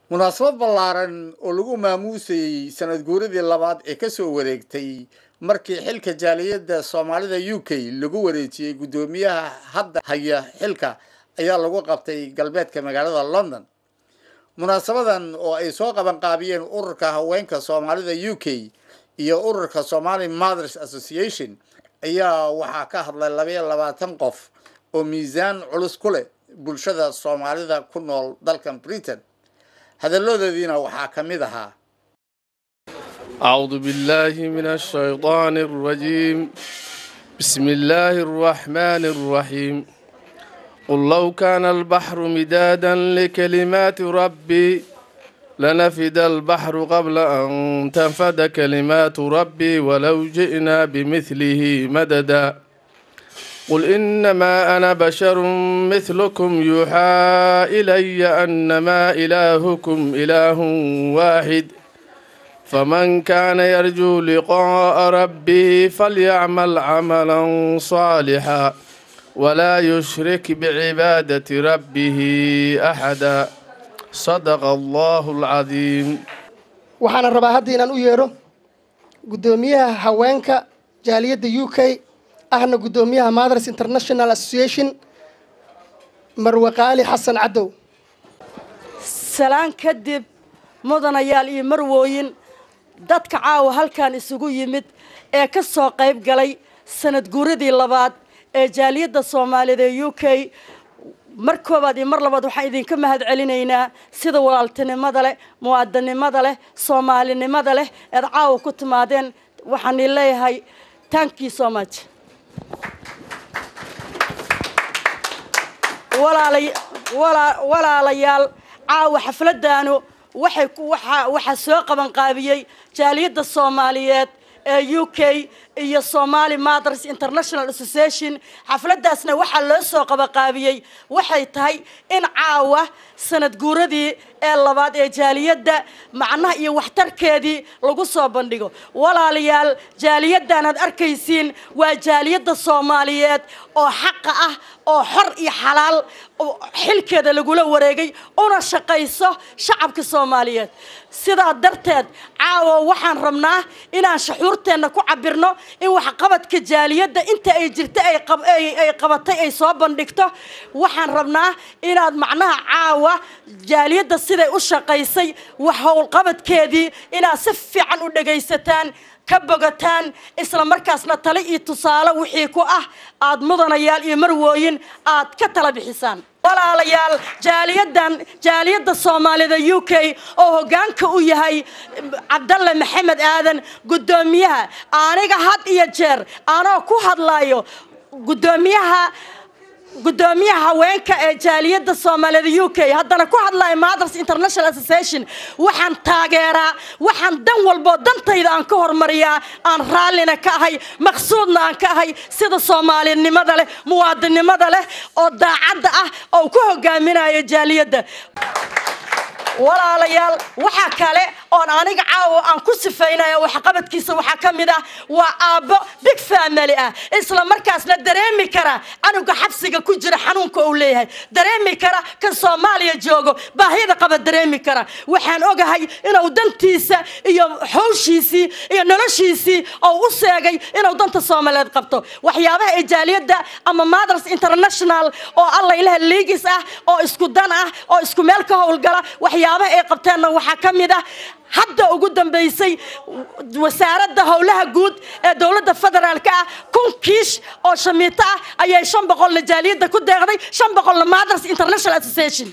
munaasabad ballaaran oo lagu maamuusayey sanad guuradii labaad ee kasoo wareegtay markii xilka jaaliyadda soomaalida u k lagu wareejiyey guddoomiyaha hadda haya xilka ayaa lagu qabtay galbeedka magaalada london munaasabadan oo ay soo qabanqaabiyeen ururka haweenka soomaalida u k iyo ururka somali mothers association ayaa waxaa ka hadlay labaiyo labaatan qof oo miisaan culus ku leh bulshada soomaalida ku nool dalkan britain hadalladoodiina waxaa ka mid ahaa أعوذ بالله من الشيطان الرجيم بسم الله الرحمن الرحيم قل لو كان البحر مدادا لكلمات ربي لنفد البحر قبل أن تنفد كلمات ربي ولو جئنا بمثله مددا قل إنما أنا بشر مثلكم يوحى إلي أنما إلهكم إله واحد فمن كان يرجو لقاء ربه فليعمل عملا صالحا ولا يشرك بعبادة ربه أحدا صدق الله العظيم waxaana rabaa hadda inaan u yeedho guddoomiyaha haweenka jaaliyadda u k ahna guddoomiyaha mothers international association marwe qaali xasan cadow salaan kadib mudanayaal iyo marwooyin dadka caawa halkan isugu yimid ee ka soo qayb galay sanad guuradii labaad ee jaaliyadda soomaaliyed ee u k mar koowaad iyo mar labaad waxaan idinka mahad celinaynaa sida walaaltinimada leh muwaadinimada leh soomaalinimada leh eed caawa ku timaadeen waxaan i leeyahay thank you so much walaalayaal caawa xafladaanu waxay waxaa soo qabanqaabiyey jaaliyadda soomaaliyeed ee u k iyo somali mothers international association xafladaasna waxaa loo soo qabanqaabiyey waxay tahay in caawa sanad guuradii ee labaad ee jaaliyadda macnaha iyo waxtarkeedii lagu soo bandhigo walaalayaal jaaliyaddan aad arkaysiin waa jaaliyadda soomaaliyeed oo xaqa ah oo xor iyo xalaal xilkeeda lagula wareegay una shaqayso shacabka soomaaliyeed sidaa darteed caawa waxaan rabnaa inaan shuxuurteenna ku cabirno in waxqabadka jaaliyadda inta ay jirta ay qabatay ay soo bandhigto waxaan rabnaa inaad macnaha caawa jaaliyadda siday u shaqaysay wax howlqabadkeedii inaad si fiican u dhagaysataan ka bogataan isla markaasna tale iyo tusaale wixii ku ah aad mudanayaal iyo marwooyin aad ka tala bixisaan walaalayaal jaaliyadan jaaliyadda soomaalida u k oo hoggaanka u yahay cabdalle maxamed aadan guddoomiyaha aniga had iyo jeer anoo ku hadlayo guddoomiyaha guddoomiyaha haweenka ee jaaliyadda soomaaliyada u k haddana ku hadlaya mothers international association waxaan taageeraa waxaan dan walboo dantayda aan ka hormariyaa aan raallina ka ahay maqsuudna aan ka ahay sida soomaalinimada leh muwaadinimada leh oo daacadda ah oo ku hogaaminayo jaaliyadda walaalayaal waxaa kale oon aniga caawa aan ku sifaynaya waxqabadkiisa waxaa ka mid ah waa aabbo big family ah isla markaasna dareemi kara canuga xabsiga ku jira xanuunka uu leeyahay dareemi kara kan soomaaliya joogo baahida qaba dareemi kara waxaan ogahay inuu dantiisa iyo howshiisii iyo noloshiisii oo u seegay inuu danta soomaaliyeed qabto waxyaabaha ee jaaliyadda ama mothers international oo alla ilaha liigis ah oo isku dan ah oo isku meel ka howlgala waxyaabaha ay qabteenna waxaa ka mid ah hadda ugu dambaysay wasaaradda howlaha guud ee dowladda federaalka ah kun kiish oo shamiito ah ayay shan boqolna jaaliyadda ku deeqday shan boqolna mothers international association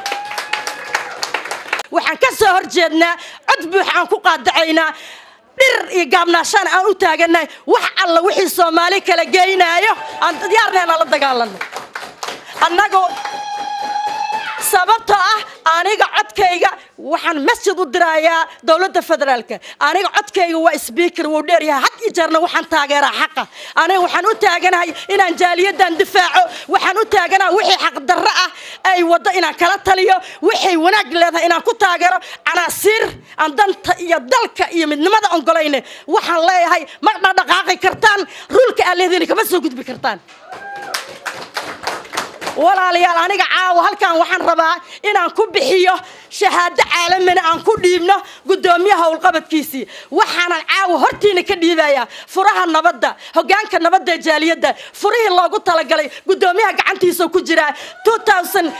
waxaan ka soo horjeednaa cod buux aan ku qaadacaynaa dhir iyo gaabnaashaan aan u taaganahay wax alla wixii soomaali kala geynaayo aan diyaarnayna la dagaalano annagu sababtoo ah aniga codkayga waxaan masjid u dirayaa dowladda federaalka aniga codkayga waa sbeaker wuu dheeryahay had iyo jeerna waxaan taageeraa xaqa aniga waxaan u taaganahay inaan jaaliyadan difaaco waxaan u taaganahay wixii xaqdarro ah ay waddo inaan kala taliyo waxay wanaag leedahay inaan ku taageero canaasiir aan danta iyo dalka iyo midnimada ongolayne waxaan leeyahay ma dhaqdhaqaaqi kartaan rulka aan leediin kama soo gudbi kartaan walaalayaal aniga caawa halkan waxaan rabaa inaan ku bixiyo shahaado caalamina aan ku dhiibno guddoomiyaha howlqabadkiisii waxaanan caawa hortiina ka dhiibayaa furaha nabadda hogaanka nabadda ee jaaliyadda furihii loogu talagalay guddoomiyaha gacantiisa ku jiraa 2000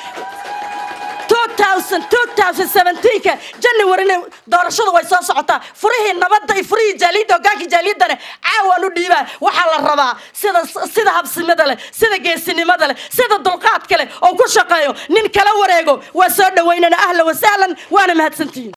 2017ka januaryna doorashada way soo socotaa furihii nabadda iyo furihii jaaliyadda hogaankii jaaliyaddana caawaan u dhiibaa waxaa la rabaa sida sida habsimada leh sida geesinimada leh sida dulqaadka leh oo ku shaqeeyo nin kala wareego waa soo dhawaynana ahlan wasahlan waana mahadsantihiin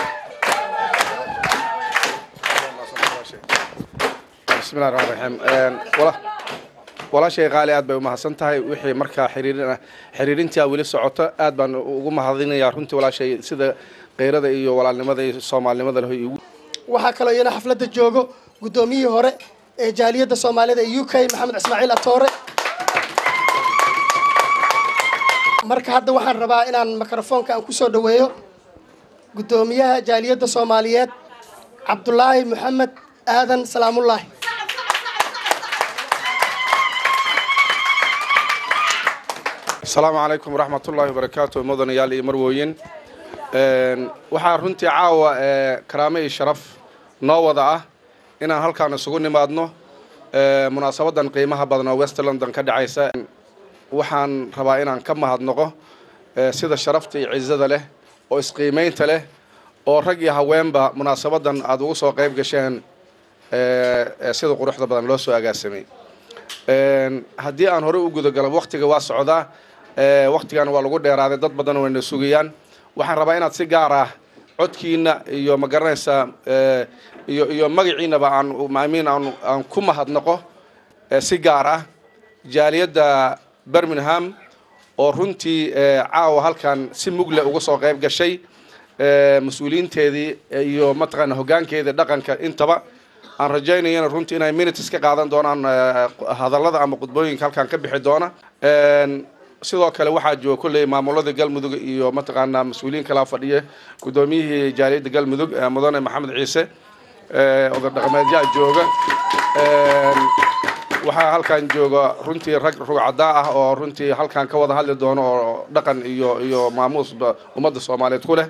bismillahi raxmaan raxiim wala walaashay qaali aad bay u mahadsan tahay wixii markaa xiriirin xiriirintaa weli socoto aad baan ugu mahadinayaa runtii walaashay sida keyrada iyo walaalnimada iyo soomaalinimada leh igu waxaa kaloo iyana xafladda joogo guddoomiyihii hore ee jaaliyadda soomaalida ee u k maxamed ismaaciil atoore marka hadda waxaan rabaa inaan mikrofoonka aan kusoo dhaweeyo guddoomiyaha jaaliyadda soomaaliyeed cabdulaahi maxamed aadan salaamullaahi asalaamu calaykum waraxmat ullaahi wabarakaatu mudanayaal iyo marwooyin waxaa runtii caawa karaame iyo sharaf noo wada ah inaan halkaan isugu nimaadno munaasabadan qiimaha badan oo west london ka dhacaysa waxaan rabaa inaan ka mahadnoqo sida sharafta iyo cizada leh oo isqiimaynta leh oo rag iyo haweenba munaasabadan aada ugu soo qayb gasheen sida quruxda badan loo soo agaasamay haddii aan hore u gudagalo waktiga waa socdaa waktigan waa lagu dheeraaday dad badan wayna sugayaan waxaan rabaa inaad si gaar ah codkiina iyo ma garanaysaa iyo iyo magaciinaba aan maamiin aan aan ku mahadnaqo si gaar ah jaaliyadda birmingham oo runtii caawa halkan si mugle uga soo qayb gashay mas-uuliyiinteedii iyo mataqaana hoggaankeedii dhaqanka intaba aan rajaynayana runtii inay minutes ka qaadan doonaan hadallada ama khudbooyinka halkan ka bixi doona sidoo kale waxaa jooga kolley maamulada galmudug iyo mataqaanaa mas-uuliyiin kalaa fadhiya guddoomiyihii jaaliyadda galmudug mudane maxamed ciise oday dhaqameedyaa jooga waxaa halkan jooga runtii rag rugcadaa ah oo runtii halkan ka wada hadli doono oo dhaqan iyo iyo maamuusba ummadda soomaaliyeed ku leh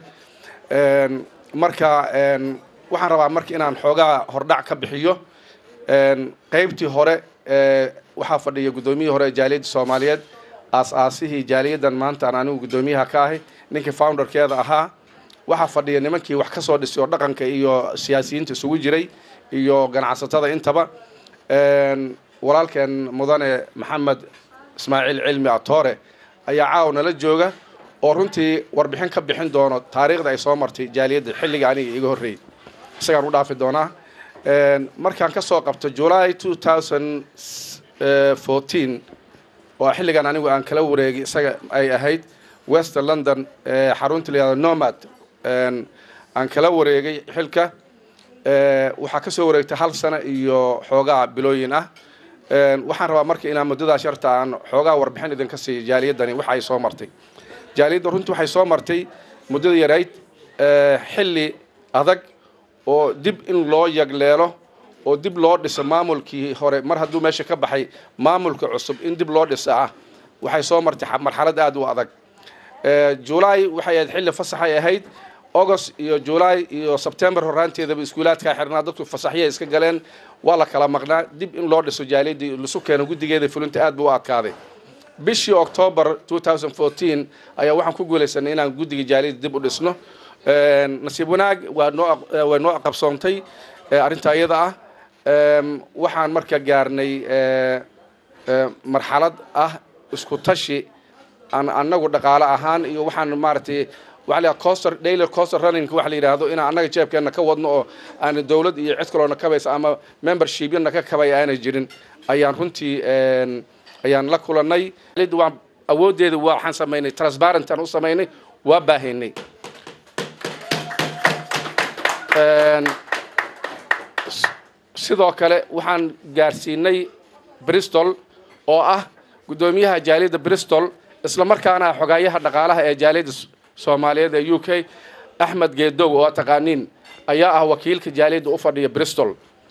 marka waxaan rabaa marka inaan xoogaa hordhac ka bixiyo qaybtii hore waxaa fadhiya guddoomiyihii hore ee jaaliyadda soomaaliyeed aas-aasihii jaaliyaddan maanta aan anigu guddoomiyaha ka ahay ninkii founderkeeda ahaa waxaa fadhiya nimankii wax ka soo dhisay oo dhaqanka iyo siyaasiyiinta isugu jiray iyo ganacsatada intaba walaalkeen mudane maxamed ismaaciil cilmi atoore ayaa caaw nala jooga oo runtii warbixin ka bixin doono taariikhda ay soo martay jaaliyadda xilliga aniga iga horreeyay isagaan u dhaafi doonaa markaan ka soo qabto july two thousand fourteen oo xilligan anigu aan kala wareegay isaga ay ahayd west london xarunta la yihahdo nomad aan kala wareegay xilka waxaa ka soo wareegtay hal sano iyo xoogaa bilooyin ah waxaan rabaa marka inaan muddadaas yarta aan xoogaa warbixin idinka siiyo jaaliyaddani waxa ay soo martay jaaliyadda runtii waxay soo martay muddada yarayd xilli adag oo dib in loo yagleelo oo dib loo dhiso maamulkii hore mar hadduu meesha ka baxay maamulka cusub in dib loo dhisa ah waxay soo martay marxalad aada u adag julaay waxay ahayd xilli fasaxay ahayd august iyo julaay iyo sebtembar horaanteedaba iskuulaadkaa xirnaa dadku fasaxyay iska galeen waa la kala maqnaa dib in loo dhiso jaaliyaddii lasu keeno guddigeeda fulinta aad buu u adkaaday bishii octoobar two thousand fourteen ayaa waxaan ku guulaysanay inaan guddiga jaaliyadda dib u dhisno nasiib wanaag waa noo way noo qabsoontay arrintaa iyada ah waxaan marka gaarnay marxalad ah isku tashi aan annagu dhaqaale ahaan iyo waxaan maaragtay waxa la coster daily coster running waxa la yidhaahdo inaan annaga jeebkeenna ka wadno oo aan dowlad iyo cid kaloona kabaysa ama membershipyana ka kabay aanay jirin ayaan runtii ayaan la kulannay waan awooddeeda waxaan samaynay transparent aan u samaynay waa baahaynay sidoo kale waxaan gaarsiinay bristol oo ah guddoomiyaha jaaliyadda bristol isla markaana xogaayaha dhaqaalaha ee jaaliyadda soomaaliyeed ee u k axmed geedow oo taqaaniin ayaa ah wakiilka jaaliyadda u fadhiya bristol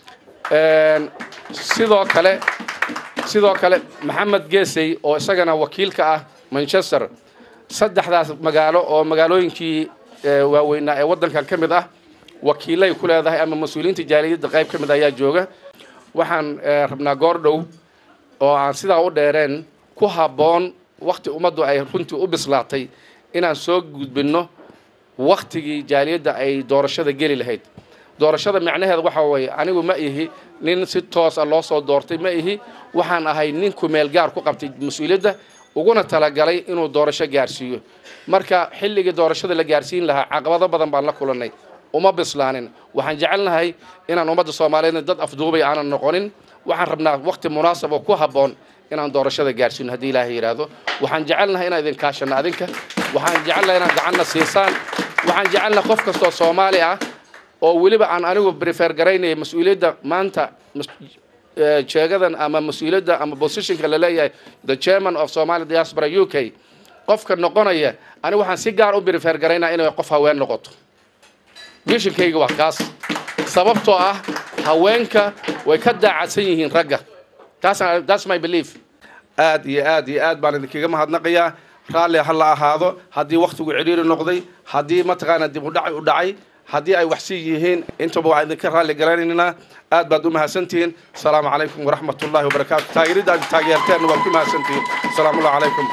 sidoo kale sidoo kale maxamed geesey oo isagana wakiilka ah manchester saddexdaas magaalo oo magaalooyinkii waaweynaa ee waddankan ka mid ah wakiilay ku leedahay ama mas-uuliyiinta jaaliyadda qayb ka mid ayaa jooga waxaan rabnaa goor dhow oo aan sidaa u dheereen ku habboon wakti ummaddu ay runtii u bislaatay inaan soo gudbinno waktigii jaaliyadda ay doorashada geli lahayd doorashada micnaheeda waxa weeye anigu ma ihi nin si toosa loo soo doortay ma ihi waxaan ahay nin kumeel gaar ku qabtay mas-uuliyadda uguna talagalay inuu doorasho gaarsiiyo marka xilligii doorashada la gaarsiin lahaa caqabado badan baan la kulannay uma bislaanin waxaan jecelnahay inaan ummadda soomaaliyeedna dad afduubay aanan noqonin waxaan rabnaa wakti munaasab oo ku habboon inaan doorashada gaarsiino haddii ilaahay yidhaahdo waxaan jecelnahay inaan idin kaashanno adinka waxaan jecelnahay inaad gacanna siisaan waxaan jecelnahay qof kastoo soomaali ah oo weliba aan anigu prefer garaynaya mas-uuliyadda maanta jeegadan ama mas-uuliyadda ama positionka la leeyahay the chairman of somali diaspora u k qofka noqonaya anigu waxaan si gaar u prefer garaynaa inay qof haween noqoto mishinkayga waa kaas sababtoo ah haweenka way ka daacadsan yihiin ragga that's my belief aad iyo aad iyo aad baan idinkaga mahadnaqayaa raalli ha la ahaado haddii waktigu cidhiiri noqday haddii mataqaana dib u dhacay u dhacay haddii ay waxsi yihiin intaba waan idinka raalli garanaynaa aad baad u mahadsantihiin asalaamu calaykum waraxmat ullahi wabarakaatu taageeridda aad taageerteenna waad ku mahadsantihiin asalaamu allah calaykum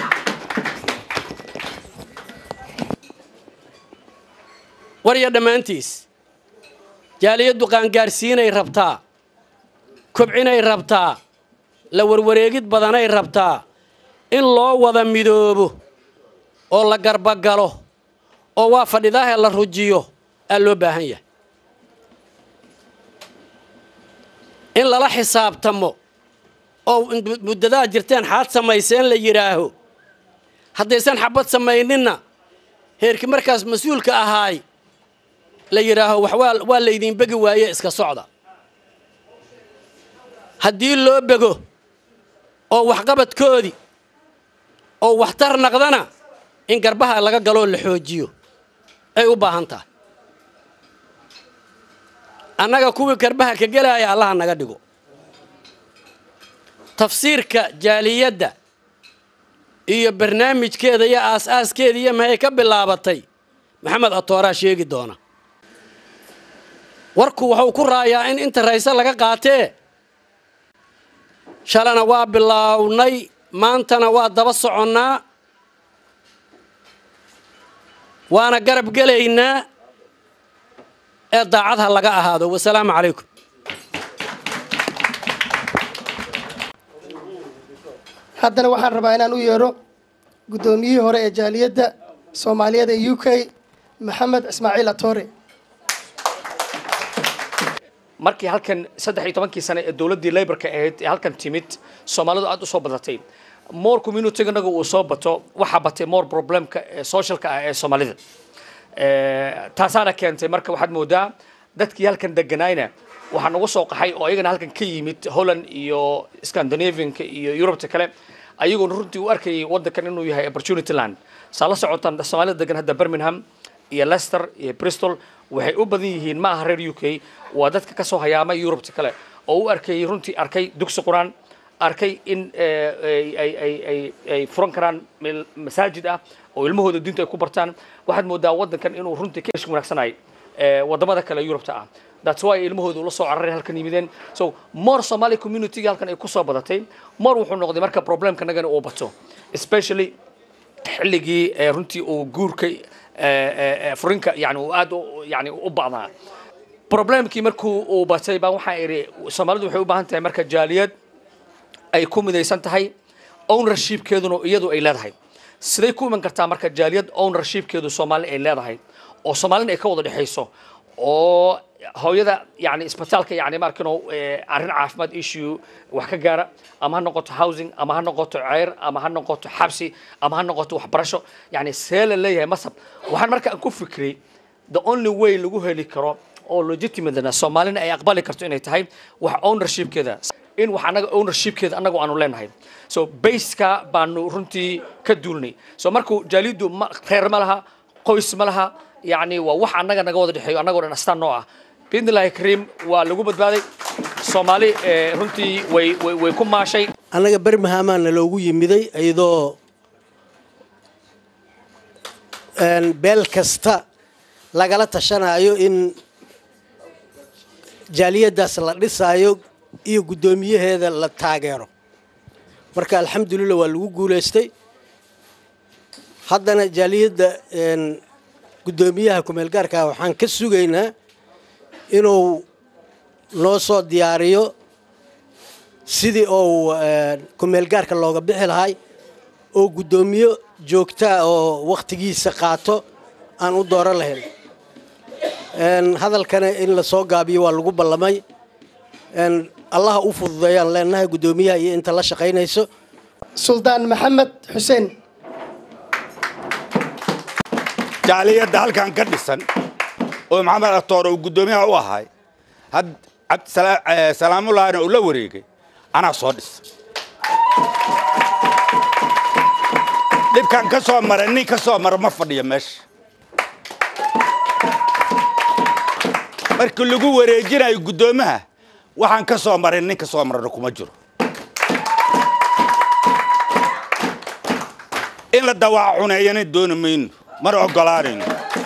warya dhammaantiis jaaliyaddu qaangaarsiinay rabtaa kobcinay rabtaa la warwareegid badanay rabtaa in loo wada midoobo oo la garbagalo oo waa fadhidaahee la rujiyo aa loo baahan yahay in lala xisaabtamo oo muddadaad jirteen xaad samayseen la yidhaaho haddaysan xabad samayninna heerkii markaas mas-uulka ahaay la yidhaaho wax waa waa laydin begi waaye iska socda haddii loo bego oo waxqabadkoodii oo waxtar naqdana in garbaha laga galoo la xoojiyo ay u baahan tahay annaga kuwii garbaha ka gelaaya allaha naga dhigo tafsiirka jaaliyadda iyo barnaamijkeeda iyo aas-aaskeeda iyo maxay ka bilaabatay maxamed atooraa sheegi doona warku wuxuu ku raayaa in inta rayse laga qaatee shalana waa bilaawnay maantana waa daba soconnaa waana garab gelaynaa ee daacad ha laga ahaado wasalaamu calaykum haddana waxaan rabaa inaan u yeedho guddoomiyihii hore ee jaaliyadda soomaaliyeed ee u k maxamed ismaaciil atore markii halkan saddex iyo tobankii sane ee dowladdii laborka ahayd ee halkan timid soomaalidu aad u soo badatay more communitiga inaga uu soo bato waxaa batay more problemka ee socialka ah ee soomaalida taasaana keentay marka waxaad moodaa dadkii halkan deganaayna waxaa nagu soo qaxay oo ayagana halkan ka yimid holland iyo scandinavianka iyo eurubta kale ayagoona runtii u arkayay waddankan inuu yahay opportunity land saa la socotaan soomaalida degan hadda birmingham iyo leicester iyo bristol waxay u badan yihiin ma aha reer u k waa dadka ka soo hayaamay eurubta kale oo u arkayay runtii arkay dugsi qur-aan arkay in ay furan karaan meel masaajid ah oo ilmahooda diinta ay ku bartaan waxaad moodaa waddankan inuu runtii ka ish wanaagsanay wadamada kale eurubta ah that's why ilmahooda ula soo cararay halkan yimideen so more somali community halkan ay kusoo badatay more wuxuu noqday marka problemka nagana uu bato especially xilligii runtii uu guurka furinka yani uu aad yani u bacdaa problemkii markuu uu batay baan waxaa idhi soomaalidu waxay u baahan tahay marka jaaliyad ay ku midaysan tahay ownershipkeeduna iyadu ay leedahay siday ku iman kartaa marka jaaliyad ownershipkeedu soomaali ay leedahay oo soomaalina ay ka wada dhexayso oo hooyada yani isbitaalka yani markino arrin caafimaad issue wax ka gaara ama ha noqoto housing ama ha noqoto ceyr ama ha noqoto xabsi ama ha noqoto waxbarasho yani see la leeyahay masab waxaan marka aan ku fikray the only way lagu heli karo oo legitimatena soomaalina ay aqbali karto inay tahay wax ownershipkeeda in wax anaga ownershipkeeda anagu aanu leenahay so baseka baanu runtii ka duulnay so markuu jaaliyaddu reer ma laha qoys ma laha yani waa wax annaga naga wada dhexeeyo annagoo dhan astaan noo ah biidnillahi kariim waa lagu badbaaday soomaali runtii way way way ku maashay annaga bermahamaana loogu yimiday iyadoo beel kasta lagala tashanayo in jaaliyaddaas la dhisaayo iyo guddoomiyaheeda la taageero marka alxamdulillah waa lagu guulaystay haddana jaaliyadda guddoomiyaha kumeelgaarkaa waxaan ka sugaynaa inuu noo soo diyaariyo sidii uu kumeelgaarka looga bixi lahay oo guddoomiyo joogtaa oo wakhtigiisa qaato aan u dooran lahayn hadalkana in lasoo gaabiyo waa lagu ballamay allaha u fududeeyaan leenahay guddoomiyaha iyo inta la shaqaynayso suldaan maxamed xuseen jaaliyadda halkan ka dhisan oo maxamed atoor uu guddoomiyaha u ahay had cabdisalaamulaahina uu la wareegay anaa soo dhisa dhibkan ka soo mara nin ka soo mara ma fadhiyo meesha markii lagu wareejinayo guddoomaha waxaan ka soo maray nin ka soo marana kuma jiro in la dawaac cuneeyana dooni mayno mana oggolaanayno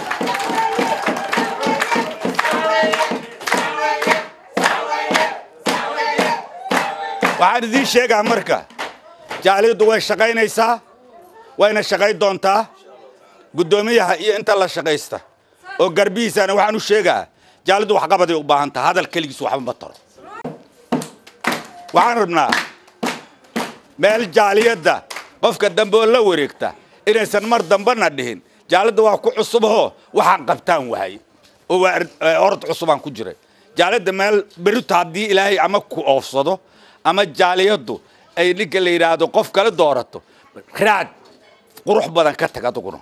waxaan idiin sheegaa marka jaaliyaddu way shaqaynaysaa wayna shaqayn doontaa guddoomiyaha iyo inta la shaqaysta oo garbihiisana waxaan u sheegaa jaaliyaddu waxqabaday u baahan taha hadal keligiis waxba ma taro waxaan rabnaa meel jaaliyadda qofka dambe oo la wareegta inaysan mar dambena dhihin jaaliyadda waa ku cusuboo waxaan qabtaan wahay oo waa orod cusubaan ku jiray jaaliyadda meel berito haddii ilaahay ama ku oofsado ama jaaliyaddu ay ninka la yidhaahdo qof kale doorato raad qurux badan ka tag aduguna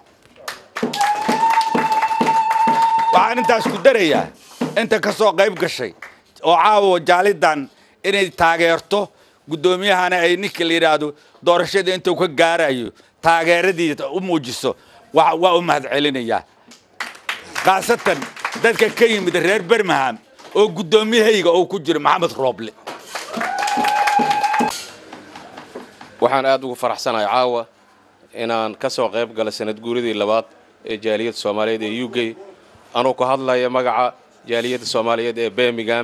waxaan intaas ku darayaa inta ka soo qayb gashay oo caawa jaalidan inay taageerto guddoomiyahana ay ninka la yidhaahdo doorashada intuu ka gaarayo taageeradiisa u muujiso waa u mahad celinayaa khaasatan dadka ka yimid reer bermaham oo guddoomiyahayga uu ku jiro maxamed rooble waxaan aad ugu faraxsanahay caawa inaan ka soo qayb gala sanad guuridii labaad ee jaaliyadda soomaaliyeed ee u k anuu ku hadlaya magaca jaaliyadda soomaaliyeed ee birmingham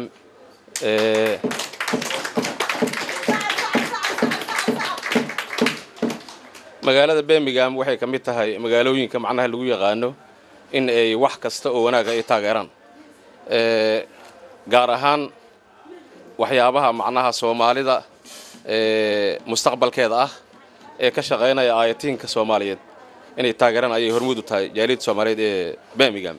magaalada birmingham waxay ka mid tahay magaalooyinka macnaha lagu yaqaano in ay wax kasta oo wanaaga ay taageeraan gaar ahaan waxyaabaha macnaha soomaalida mustaqbalkeeda ah ee ka shaqaynaya aayatiinka soomaaliyeed inay taageeraan ayay hormuud u tahay jaaliyadda soomaaliyeed ee birmingham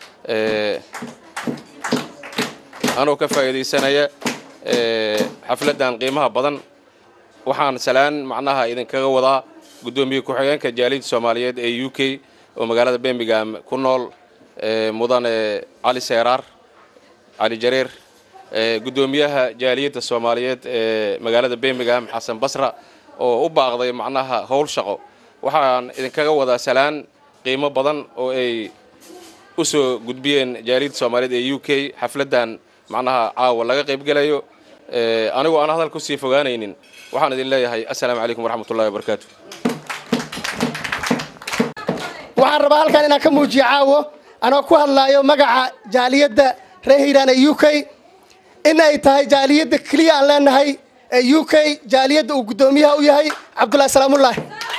anoo ka faa'iidaysanaya xafladdan qiimaha badan waxaan salaan macnaha idinkaga wadaa guddoomiye ku-xigeenka jaaliyadda soomaaliyeed ee u k oo magaalada birmingham ku nool mudane cali seeraar cali jareer guddoomiyaha jaaliyadda soomaaliyeed ee magaalada birmingham xasan basra oo u baaqday macnaha howl shaqo waxaan idinkaga wadaa salaan qiimo badan oo ay u soo gudbiyeen jaaliyadda soomaaliyeed ee u k xafladdan macnaha caawa laga qaybgelayo anigoo aan hadal kusii fogaanaynin waxaan idin leeyahay assalaamu calaykum waraxmatullahi wabarakaatu waxaan rabaa halkan inaan ka muujiyo caawo anoo ku hadlaayo magaca jaaliyadda reer hiiraan ee u k in ay tahay jaaliyadda keliya aan leenahay ee u k jaaliyadda uu guddoomiyaha u yahay cabdullahi salaamullaahi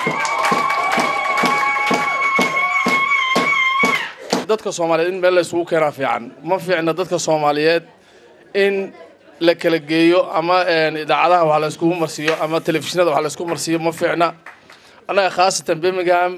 dadka soomaaliyeed in meel la isugu keenaa fiican ma fiicna dadka soomaaliyeed in la kala geeyo ama idaacadaha wax la iskugu marsiiyo ama telefishinada wax la isku marsiiyo ma fiicna annaga khaasatan birmingham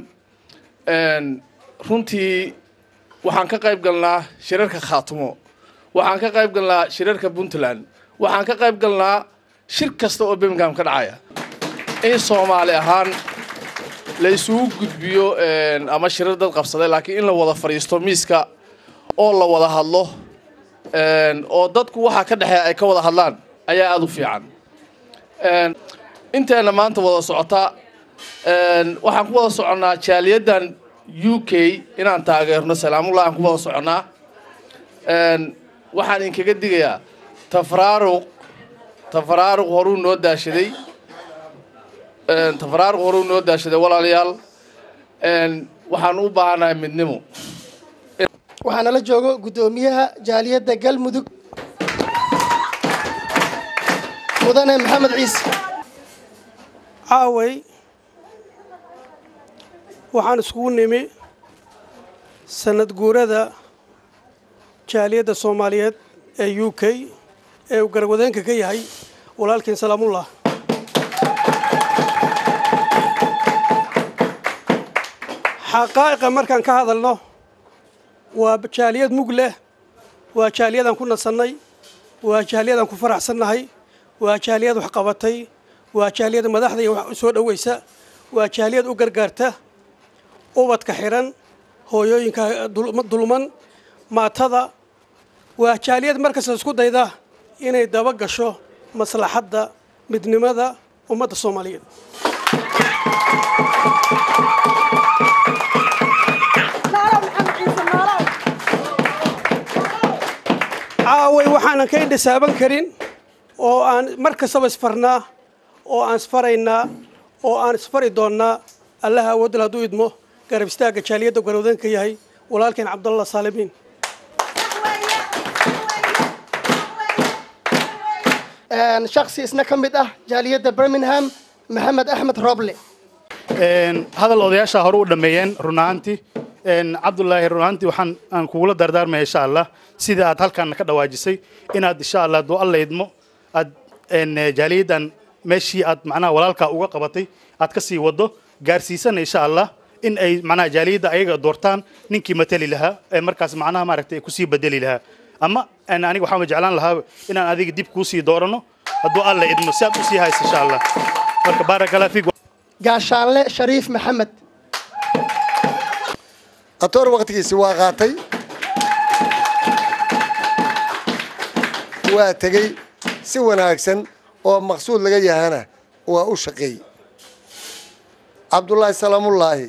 runtii waxaan ka qayb galnaa shirarka khaatumo waxaan ka qayb galnaa shirarka puntland waxaan ka qayb galnaa shir kasta oo birmingham ka dhacaya in soomaali ahaan la isugu gudbiyo ama shirar dad qabsaday laakiin in la wada fadhiisto miiska oo la wada hadlo oo dadku waxaa ka dhexeeya ay ka wada hadlaan ayaa aada u fiican inteena maanta wada socota waxaan ku wada soconnaa jaaliyaddan u k inaan taageerno salaamullah aan ku wada soconnaa waxaan idinkaga digayaa tafraaruq tafraaruq horuu noo daashaday tafraaruq horuu noo daashaday walaalayaal waxaan u baahanahay midnimo waxaa nala joogo guddoomiyaha jaaliyadda galmudug mudane maxamed ciise caaway waxaan iskugu nimi sanad guurada jaaliyadda soomaaliyeed ee u k ee uu garwadeenka ka yahay walaalkiin salaamullah xaqaa'iqa markaan ka hadalno waa jaaliyad mug leh waa jaaliyadaan ku nasannay waa jaaliyadaan ku faraxsannahay waa jaaliyad wax qabatay waa jaaliyad madaxda iyo wax u soo dhoweysa waa jaaliyad u gargaarta ubadka xiran hooyooyinka dulman maatada waa jaaliyad markasta isku dayda inay daba gasho maslaxadda midnimada ummadda soomaaliyeed caaway waxaanan ka indhisaaban karin oo aan mar kastaba isfarnaa oo aan isfaraynaa oo aan isfari doonnaa allaha awoodal hadduu idmo garab istaagga jaaliyadda garwadeenka yahay walaalkeen cabdallah saalimiin shaksi isna ka mid ah jaaliyadda birmingham maxamed axmed roble hadal odayaasha hore u dhammeeyeen run ahaantii cabdulaahi run ahaantii waxaan aan kugula dardaarmaya insha allah sida aad halkan ka dhawaajisay inaad insha allah duu alla idmo aad jaaliyaddan meeshii aad macnaha walaalkaa uga qabatay aad ka sii wado gaarsiisana insha allah in ay macnaha jaaliyadda ayaga doortaan ninkii matali lahaa ee markaas macnaha maaragtay kusii bedeli lahaa ama aniga waxaan jeclaan lahaa inaan adiga dib kuu sii doorano hadduu alla idmo si aad u sii haysa insha allah marka baarakallah fiik gaashaanle shariif maxamed atoor waktigiisi waa qaatay waa tegey si wanaagsan oo maqsuud laga yahana waa u shaqeey cabdullaahi salaamullaahi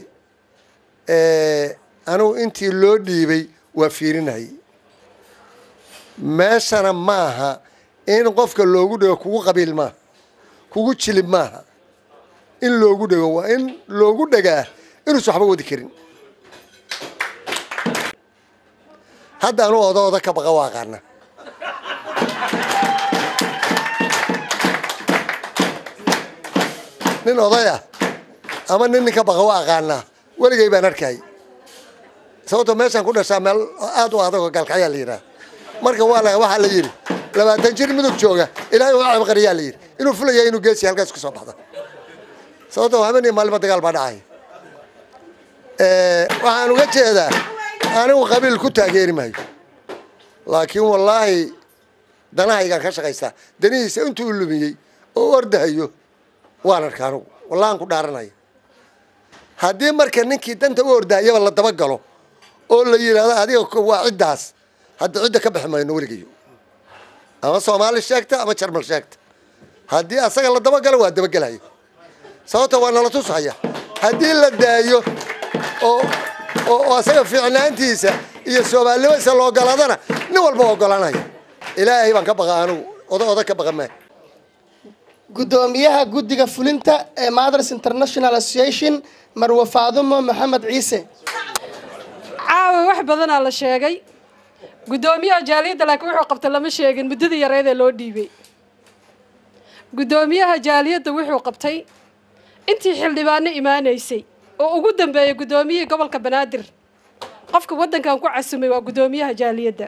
anugu intii loo dhiibay waa fiirinayay meeshana maaha in qofka loogu dhego kugu qabiil maaha kugu jilib maaha in loogu dhego waa in loogu dhegaa inuusan waxba wadi karin hadda anu oda oda ka baqa waa aqaana nin oday ah ama nin nin ka baqa waa aqaanaa weligay baan arkay sababtoo meeshaan ku dhashaa meel aad u adag oo gaalkacyaa la yidhaha marka waa la waxaa la yidhi labaatan jir mudug jooga ilaahay waa cabqariyaa la yidhi inuu fulaya inuu geesi halkaas ka soo baxda sababtoo habeen maalima dagaal baa dhacay waxaan uga jeedaa anigu qabiil ku taageeri maayo laakiin wallaahi danahaygaan ka shaqaystaa danihiisa intuu lumiyey oo ordahayo waan arka anigu wallahi aan ku dhaaranaya haddii marka ninkii danta u ordahayaba la dabagalo oo la yidhaahdo adiga waa ciddaas hadda cidda ka bixi mayno weligayo ama soomaali sheegta ama jarmal sheegta haddii asaga la dabagalo waa dabagelaya sababta waa nala tushaya haddii la daayo oo oo asaga fiicnaantiisa iyo soomaalinimadiisa la ogolaadana nin walba ogolanaya ilaahay baan ka baqa anigu oda oda ka baqa maa guddoomiyaha guddiga fulinta ee mothers international association marwe faadumo maxamed ciise caawa wax badanaa la sheegay guddoomiyaha jaaliyadda laakiin wuxuu qabtay lama sheegin muddadii yareed ee loo dhiibay guddoomiyaha jaaliyadda wuxuu qabtay intii xildhibaano imaanaysay oo ugu dambeeyay guddoomiyihii gobolka banaadir qofka waddankan ku casumay waa guddoomiyaha jaaliyadda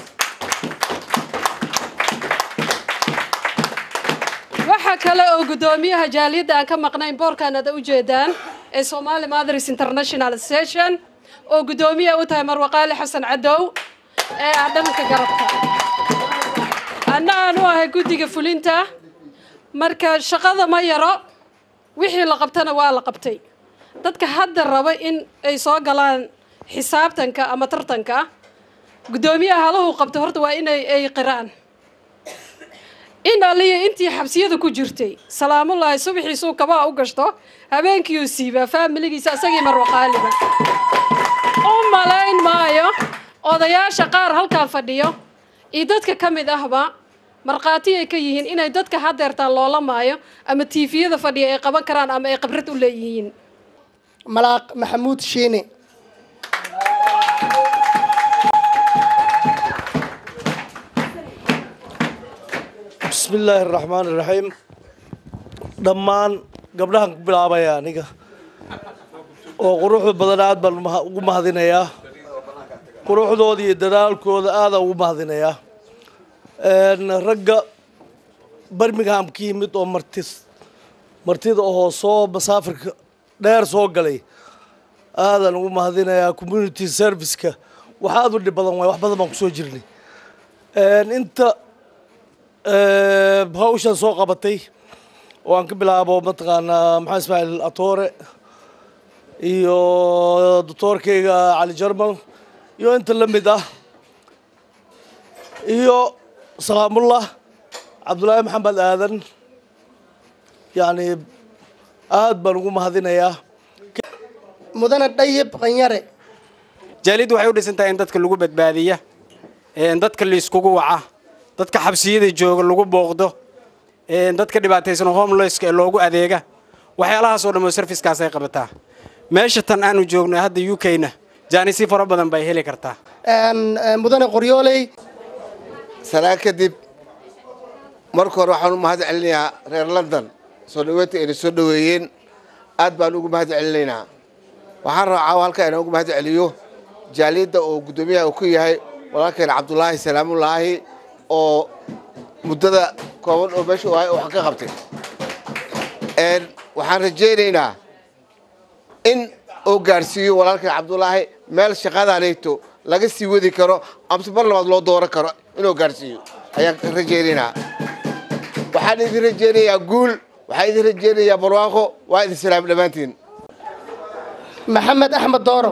waxaa kale oo guddoomiyaha jaaliyadda aan ka maqnayn boorkan aad u jeedaan ee somali mothers international association oo guddoomiya u tahay marwaqaali xasan cadow ee ah dhanka garabka anna aan u ahay guddiga fulinta marka shaqada ma yaro wixii la qabtana waa la qabtay dadka hadda raba in ay soo galaan xisaabtanka ama tartanka guddoomiyaha halahu qabto horta waa inay ay qiraan in aliya intii xabsiyada ku jirtay salaamullaahi subaxiisuu kabaa u gashto habeenkiiuu siibaa faamiligiisa isagii marwaqaaliba u malayn maayo odayaasha qaar halkan fadhiyo iyo dadka ka mid ahba markhaati ay ka yihiin inay dadka hadeertaan loola maayo ama tiifiyada fadhiya ay qaban karaan ama ay khibrad u leeyihiin malaaq maxamuud shiine bismi illaahi araxmaan iraxiim dhammaan gabdhahan ku bilaabaya aniga oo quruxda badan aad baan maha- ugu mahadinayaa quruxdooda iyo dadaalkooda aadaan ugu mahadinayaa Een, ragga birmingham ka yimid oo martis martida oo soo masaafirka dheer soo galay aadaan ugu mahadinayaa community serviceka wax aad u dhib badan waay wax badan baan kusoo jirnay Een, inta ee, hawshan soo qabatay oo aan ka bilaabo mataqaanaa maxaa ismaaciil atoore iyo doctoorkayga cali jarmal iyo inta la mid ah iyo salaamullah cabdulaahi maxamed aadan yacni aad baan ugu mahadinayaa mudane dhayib qanyare jaaliyaddu waxay u dhisan tahay in dadka lagu badbaadiya een dadka layskugu waca dadka xabsiyada jooga lagu booqdo een dadka dhibaataysan homelesska ee loogu adeega waxyaalahaas oo dhan oo servicekaas ay qabataa meesha tan aanu joogno hadda u k-na jaanisyo fara badan bay heli kartaa Een, een, mudane qoryooley salaan kadib marka hore waxaan u mahad celinayaa reer london soo dhaweynta ayna soo dhaweeyeen aad baan ugu mahad celinaynaa waxaan rabaa caawa halka inaan ugu mahad celiyo jaaliyadda oo guddoomiyaha uu ku yahay walaalkeena cabdulaahi salaamullaahi oo muddada kooban oo meesha u ahay oo wax ka qabtay Een, waxaan rajaynaynaa in uu gaarsiiyo walaalkeen cabdulaahi meel shaqadanayto laga sii wadi karo amse mar labaad loo dooran karo inuu gaarsiiyo ayaan ka rajaynaynaa waxaan idin rajaynayaa guul waxaan idin rajaynayaa barwaaqo waa idin salaam dhammaantiin maxamed axmed dooro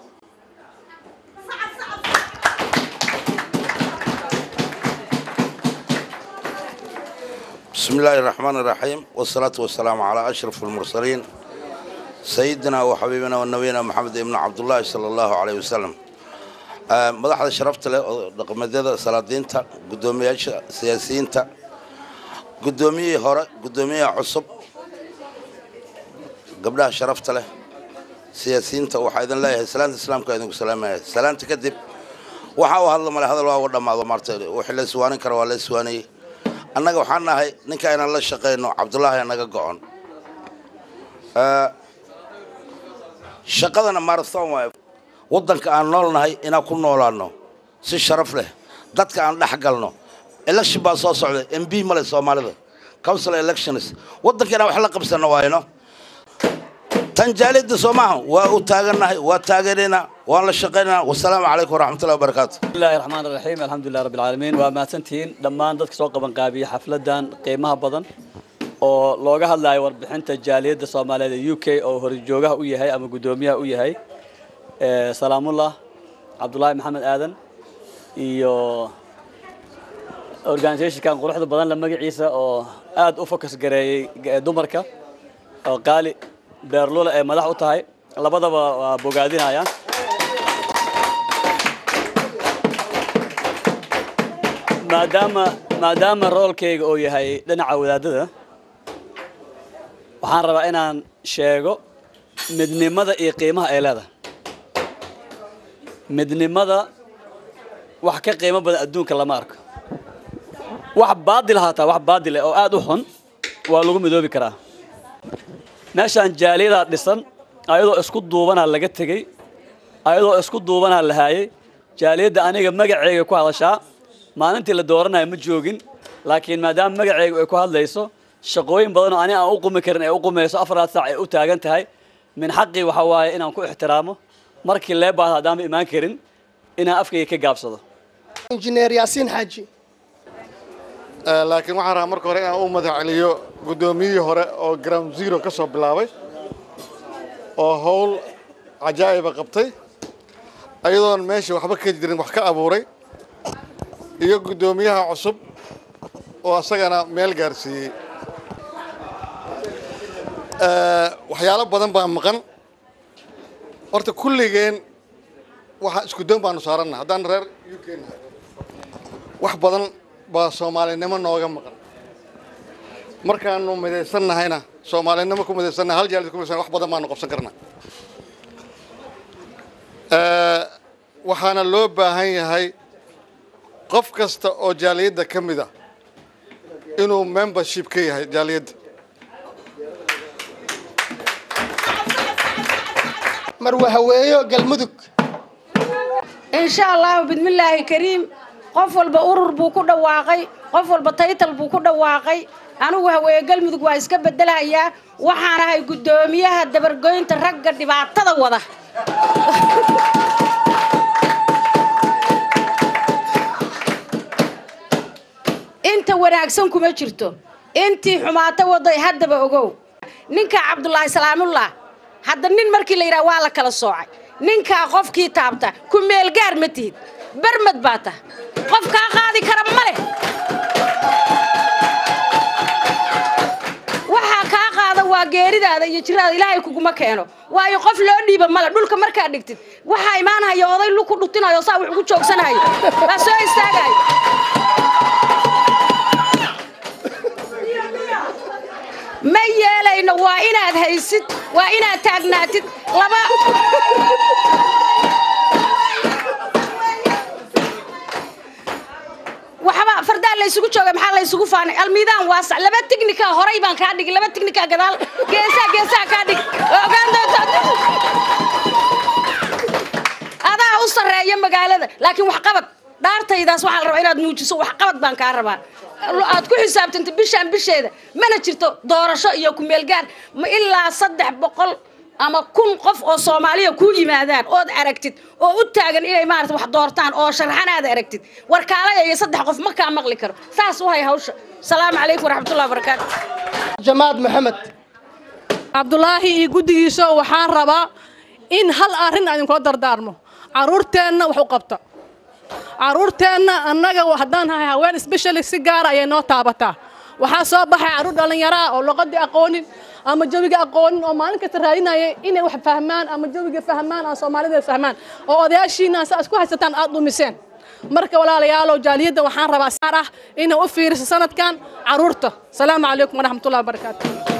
بسم الله الرحمن الرحيم والصلاة والسلام على أشرف المرسلين سيدنا وحبيبنا ونبينا محمد بن عبد الله صلى الله عليه وسلم آه، مدحda sharafta leh oo dhaqameedyada salaadiinta guddoomiyaasha siyaasiyiinta guddoomiyihii hore guddoomiyaha cusub gabdhaha sharafta leh siyaasiyiinta waxaa idin leeyahay salaanta islaamka idinku salaamaya salaanta kadib waxa uu hadla male hadal waa uga dhammaado maarta wixii la iswaanin kara waa la iswaaniyey annaga waxaan nahay ninka inaan la shaqayno cabdullaahi naga go-on Ee, shaqadana marathon waaye waddanka aan nool nahay inaan ku noolaano si sharaf leh dadka aan dhex galno election baa soo socday m b male soomaalida council elections waddanka inaan wax la qabsano waayno tan jaaliyadda soo maaha waa u taagannahay waa taageeraynaa waan la shaqaynaynaa wasalaamu calaykum waraxmatullahi wabarakaatu بسم الله الرحمن الرحيم الحمد لله رب العالمين ومahadsantihiin dhammaan dadka soo qaban qaabiya xafladan qiimaha badan oo looga hadlayo warbixinta jaaliyadda soomaaliyeed ee u k oo horjoogaha u yahay ama guddoomiyaha u yahay ee salaamullah cabdulaahi maxamed aadan iyo organisationkan quruxda badan la magaciisa oo aad u focus gareeyey g- dumarka oo qaali beerlula ee madax u tahay labadaba waa bogaadinayaan maadaama maadaama roolkayga uu yahay dhinaca wadaadada waxaan rabaa inaan sheego midnimada iyo qiimaha ay leedahay midnimada wax ka qiimo badan adduunka lama arko wax baadil haataa wax baadil eh oo aad u xun waa lagu midoobi karaa meeshaan jaaliyadaa dhisan ayadoo isku duubanaa laga tegey ayadoo isku duubanaa la haayay jaaliyadda aniga magaceyga ku hadashaa maalintii la dooranayo ma joogin laakiin maadaama magaceyga ay ku hadlayso shaqooyin badan oo ani aan u qumi karin ay u qumayso afaraad saac ay u taagan tahay min xaqii waxa waaye inaan ku ixtiraamo markii lee baahda haddaanba imaan karin inaan afkayga ka gaabsado injineer yaasiin xaaji laakiin waxaan rabaa marka hore inaan u madax celiyo guddoomiyihii hore oo ground zero ka soo bilaabay oo howl cajaa'iba qabtay ayadoon meesha waxba ka jirin wax ka abuuray iyo guddoomiyaha cusub oo asagana meel gaarsiiyey waxyaalo badan baa maqan horta kulligeen waxa isku doon baanu saaranna haddaan reer u k nahay wax badan baa soomaalinimo nooga maqan markaanu midaysan nahayna soomaalinimo ku midaysannahay hal jaalid ku midaysan wax badan baanu qabsan karnaa waxaana loo baahan yahay qof kasta oo jaaliyadda ka mid a inuu membership ka yahay jaaliyadda marwe haweeyo galmudug insha allahu bismillaahi kariim qof walba urur buu ku dhawaaqay qof walba taytal buu ku dhawaaqay anigu haweeye galmudug waa iska bedelahayaa waxaan ahay guddoomiyaha dabargoynta ragga dhibaatada wada inta wanaagsan kuma jirto intii xumaato waday haddaba ogow ninka cabdulaahi salaamullah hadda nin markii la yidhaha waa la kala soocay ninkaa qofkii taabta ku meelgaar ma tihid barmad baa tah qof kaa qaadi kara ma leh waxaa kaa qaada waa geeridaada iyo jiraada ilaahay kuguma keeno waayo qof loo dhiiba male dhulka markaa dhigtid waxaa imaanaya oday lu ku dhutinayo saa wax ugu joogsanayo waa soo istaagayo ma yeelayno waa inaad haysid waa inaad taagnaatid laba waxba fardaa laysugu jooga maxaa laysugu faanay almiidaan waasac laba tignika horay baan kaa dhigi laba tignika gadaal geesaa geesaa kaa dhig ogaan doonta adaa u sarreeya magaalada laakiin waxqabad dhaartaydaas waxaa la rabaa inaad muujiso waxqabad baan kaa rabaa aad ku xisaabtanta bishaan bisheeda mana jirto doorasho iyo kumeelgaar ma ilaa saddex boqol ama kun qof oo soomaaliya ku yimaadaan ood aragtid oo u taagan inay maarata wax doortaan oo sharxan aad aragtid warkaalaya iyo saddex qof ma kaa maqli karo saas u hay hawsha salaamu calaykum waraxmatullahi wabarakaatu jamaad maxamed cabdulaahi iyo guddigiisa waxaan rabaa in hal arrin aan idinkula dardaarmo carruurteenna wax u qabta carruurteenna annaga haddaan nahay haween specially si gaara ayay noo taabataa waxaa soo baxay carruur dhallinyaro ah oo luqadii aqoonin ama jawiga aqoonin oo maalin kasta raadinaya inay wax fahmaan ama jawiga fahmaan ama soomaalida fahmaan oo odayaashiina saa isku haysataan aad dhumiseen marka walaalayaalow jaaliyadda waxaan rabaa saar ah inay u fiiriso sanadkan carruurta salaamu calaykum waraxmatullahi wabarakaatu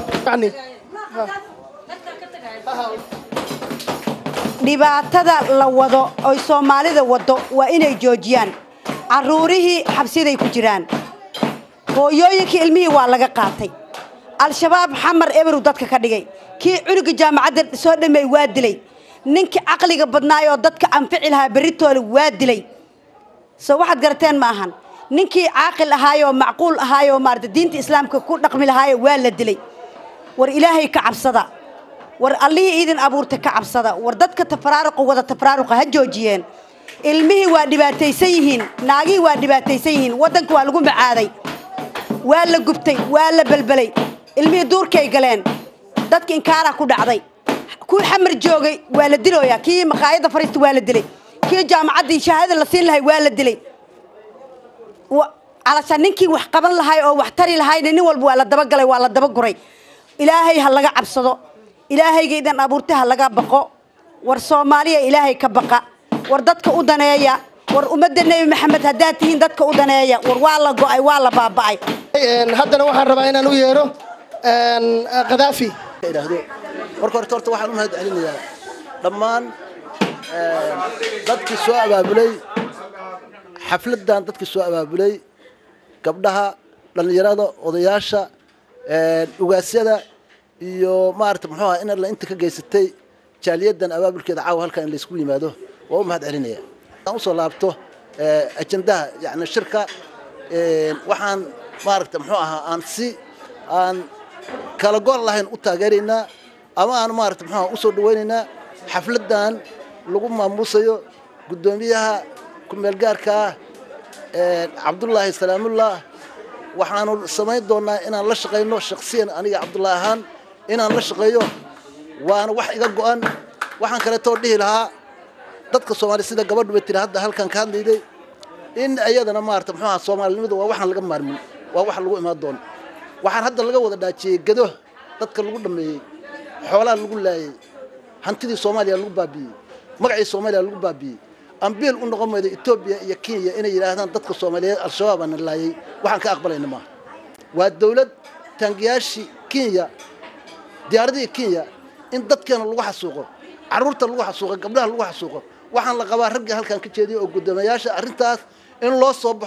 dhibaatada la wado oy soomaalida wado waa inay joojiyaan carruurihii xabsiday ku jiraan hooyooyinkii ilmihii waa laga qaatay al-shabaab xamar eberu dadka ka dhigay kii cunuga jaamacadda soo dhameey waa dilay ninkii caqliga badnaay oo dadka anfici lahaa berritooda waa dilay soo waxaad garateen ma ahan ninkii caaqil ahaayoo macquul ahaayoo maarata diinta islaamka ku dhaqmi lahaayo waa la dilay war ilaahay ka cabsada war allihii idin abuurta ka cabsada war dadka tafaraaruqa wada tafaraaruqa ha joojiyeen ilmihii waa dhibaataysan yihiin naagihii waa dhibaataysan yihiin waddanka waa lagu macaaday waa la gubtay waa la belbelay ilmihii duurkay galeen dadka inkaaraa ku dhacday kuwii xamar joogay waa la dilooyaa kii maqaayadda fariista waa la dilay kii jaamacaddii shahaadada la siin lahay waa la dilay calasha ninkii wax qaban lahay oo wax tari lahayna nin walba waa la dabagalay waa la dabaguray ilaahay ha laga cabsado ilaahayga idan abuurtay ha laga baqo war soomaaliya ilaahay ka baqa war dadka u daneeya war ummadda nebi maxamed haddaad tihiin dadka u daneeya war waa la go'ay waa la baaba'ay haddana waxaan rabaa inaan u yeero khadaafi marka horta horta waxaan u mahad celinayaa dhammaan dadkii soo abaabulay xafladdan dadkii soo abaabulay gabdhaha dhallinyarada odayaasha ugaasyada iyo maarata muxuu aha in alla inta ka geysatay jaaliyaddan abaabulkeeda caawa halkan in laysku yimaado waa u mahad celinaya aan usoo laabto ajandaha yani shirka waxaan maaragta muxuu ahaa aan si aan kala gool lahayn u taageeraynaa ama aan maarata muxuu aha usoo dhawaynaynaa xafladdan lagu maamuusayo guddoomiyaha ku-meelgaarka ah cabdullaahi salaamullah waxaanu samayn doonaa inaan la shaqayno shaksiyan aniga cabdullaahi ahaan inaan la shaqeeyo waana wax iga go'an waxaan kaleetoo dhihi lahaa dadka soomaaliya sida gabadhuba tiri hadda halkan ka hadlayday in iyadana maarata muxuu aha soomaalinimada waa waxaan laga maarmin waa wax lagu imaan doono waxaan hadda laga wada dhaajiyey gado dadka lagu dhameeyey xoolaha lagu laayey hantidii soomaaliya lagu baabi'iyey magacii soomaaliya lagu baabi'iyey ambiil u noqon mayda etoobiya iyo kenya inay yidhaahdaan dadka soomaaliyeed al-shabaab aana laayay waxaan ka aqbalayna maaha waa dawlad taangiyaashii kenya diyaaradihii kenya in dadkeena lagu xasuuqo carruurta lagu xasuuqo gabdhaha lagu xasuuqo waxaan la qabaa raggii halkan ka jeediyay oo guddoomiyayaasha arrintaas in loo soo baxo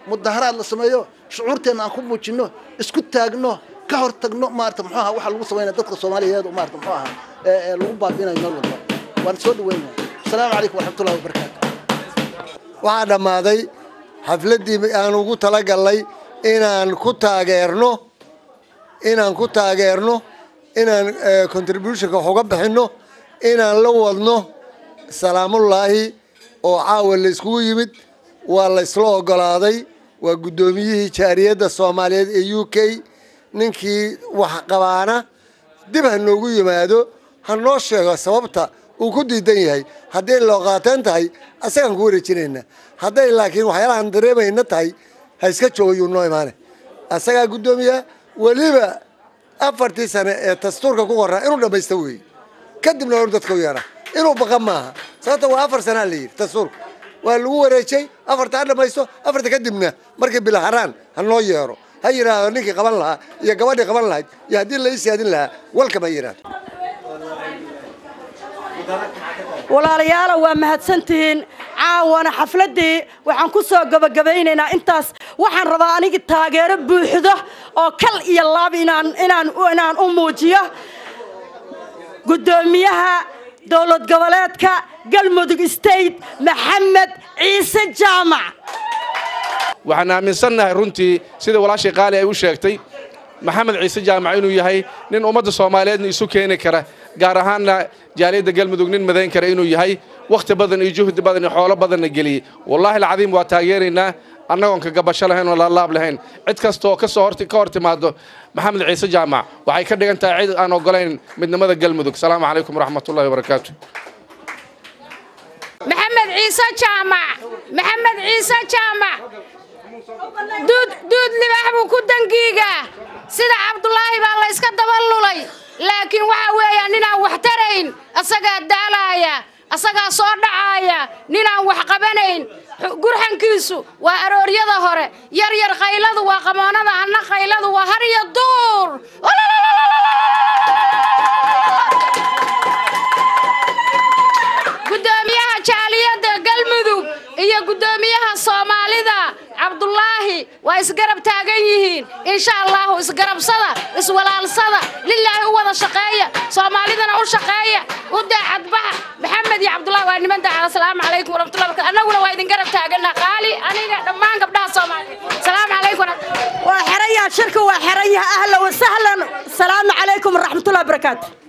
mudaharaad la sameeyo shucuurteenna aan ku muujinno isku taagno ka hor tagno maarata muxuu ahaa waxa lagu samaynaya dadka soomaaliyeed oo maarata muxuu ahaa ee ee lagu baabiinayo meel walba waan soo dhaweynaya asalaamu calaykum waraxmatullahi wabarakaatu waxaa dhammaaday xafladdii aan ugu talagalnay inaan ku taageerno inaan ku taageerno inaan eh, contributionka wax uga bixinno inaan la wadno salaamullaahi oo caawa la iskugu yimid waa la isla ogolaaday waa guddoomiyihii jaariyadda soomaaliyeed ee u k ninkii wax qabaana dib ha noogu yimaado ha noo sheego sababta uu ku diidan yahay hadday loo qaateen tahay asagaan ku wareejinaynaa hadday laakiin waxyaalahan dareemayna tahay ha iska joogo yuu noo imaane asagaa guddoomiya weliba afartii sane ee dastuurka ku qoraa inuu dhammaysta weeye kadibna hor dadka u yeedha inuu baqa maaha sababta waa afar sanaa la yidhi dastuurka waa lagu wareejay afarta ha dhammaysto afarta kadibna markii bilaharaan ha noo yeero ha yidhaahdo ninkii qaban lahaa iyo gabadhii qaban lahayd iyo haddii la ii siyaadin lahaa walkama yidhaahdo walaalayaala waa mahadsantihiin caawana xafladdii waxaan ku soo gabagabaynaynaa intaas waxaan rabaa anigi taageero buuxdo oo kal iyo laab inaan inaan inaan u muujiyo guddoomiyaha dowlad goboleedka galmudug state maxamed ciise jaamac waxaan aaminsannahay runtii sida walaashii qaali ay u sheegtay maxamed ciise jaamac inuu yahay nin ummadda soomaaliyeedna isu keeni kara gaar ahaanna jaaliyadda galmudug nin madayn kara inuu yahay wakhti badan iyo juhdi badan iyo xoolo badanna geliyey wallaahi alcadiim waa taageeraynaa annagoon ka gabasho lahayn oo laalaab lahayn cid kastaoo ka soo horti ka hor timaado maxamed ciise jaamac waxay ka dhigan tahay cid aan ogolayn midnimada galmudug salaamu calaykum waraxmatullahi wabarakaatu maxamed ciise jaamac maxamed ciise jaamac duud duud libaax buu ku dangiigaa sida cabdulaahi baa la yska daba lulay laakiin waxa weeya ninaan wax tarayn asagaa daalaaya asagaa soo dhacaaya ninaan wax qabanayn Xu- gurxankiisu waa arooryada hore yar yar qayladu waa qamoonada anna qayladu waa har iyo duur gudoomiyaha jaaliyadda galmudug iyo gudoomiyaha soomaalida cabdulaahi waa isgarab taagan yihiin insha allahu isgarabsada iswalaalsada lilaahi u wada shaqeeya soomaalidana u shaqeeya u daacadbaxa maxamed iyo cabdulaahi waa niman daacad asalaamu calaykum waraxmatullahi wabarakatu annaguna waa idin garab taagana qaali aniga dhammaan gabdhaha soomaaliyeed salaamu calaykum waa xerayaa shirka waa xerayaha ahla wasahlan salaamu calaykum waraxmatullahi wabarakaatu